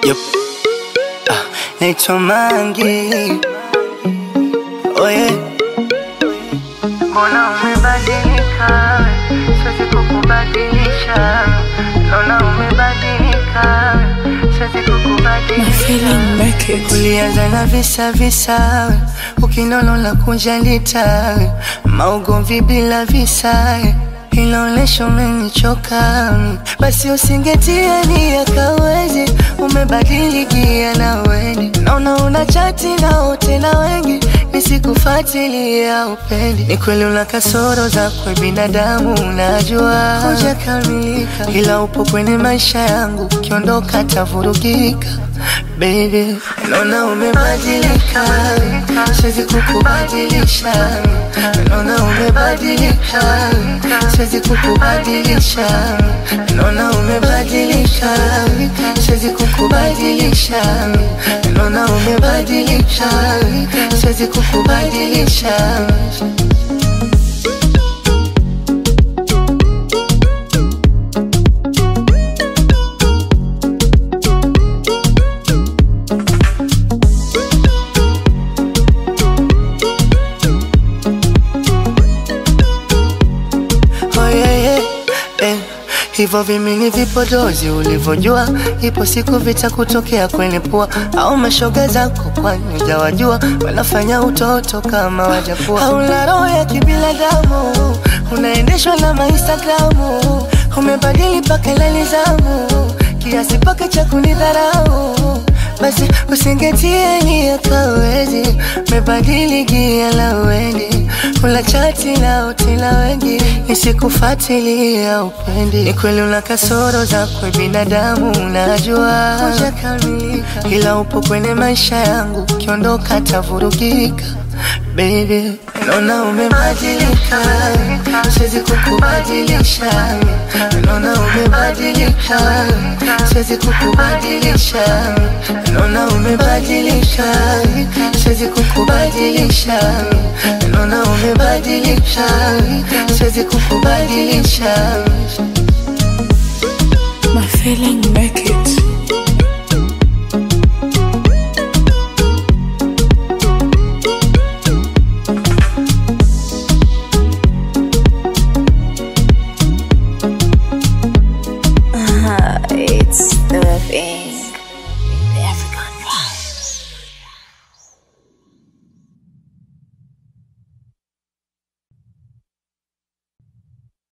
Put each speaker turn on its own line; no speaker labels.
Yep. Ah, naitwa Mangi. Oh yeah.
Mbona umebadilika? Siwezi kukubadilisha. Naona umebadilika. Siwezi kukubadilisha.
Ulianza na visa visa, ukinono la kunjalita, maugomvi bila visa, inaonesha umenichoka. Basi usingetia nia kawezi, umebadilikia na weni, naona una chati na wote na wengi, nisikufuatilia upendi. Ni kweli una kasoro zakwe binadamu, unajua hujakamilika, ila upo kwenye maisha yangu, ukiondoka tavurugika Baby, naona umebadilika, siwezi kukubadilisha. Naona umebadilika, siwezi kukubadilisha. Naona umebadilika, siwezi kukubadilisha. Naona umebadilika, siwezi kukubadilisha. Oh, yeah, yeah, eh. Hivyo vimini vipodozi ulivyojua, ipo siku vitakutokea kwenye pua, au mashoga zako, kwani hujawajua wanafanya utoto kama wajakuwa. Hauna roho ya kibinadamu, unaendeshwa na mainstagramu, umebadili mpaka lali zamu, kiasi paka cha kunidharau basi usingetie nia kawezi, mebadili gia la wendi, ula chati na uti la wengi, nisikufuatilia upendi. Ni kweli una kasoro zakwe binadamu, unajua hujakamilika, ila upo kwenye maisha yangu, ukiondoka tavurugika. Baby, naona umebadilika, siwezi kukubadilisha. Naona umebadilika, siwezi kukubadilisha. Naona umebadilika, siwezi kukubadilisha. Naona umebadilika, siwezi kukubadilisha.
My feeling make it. Uh, it's the thing.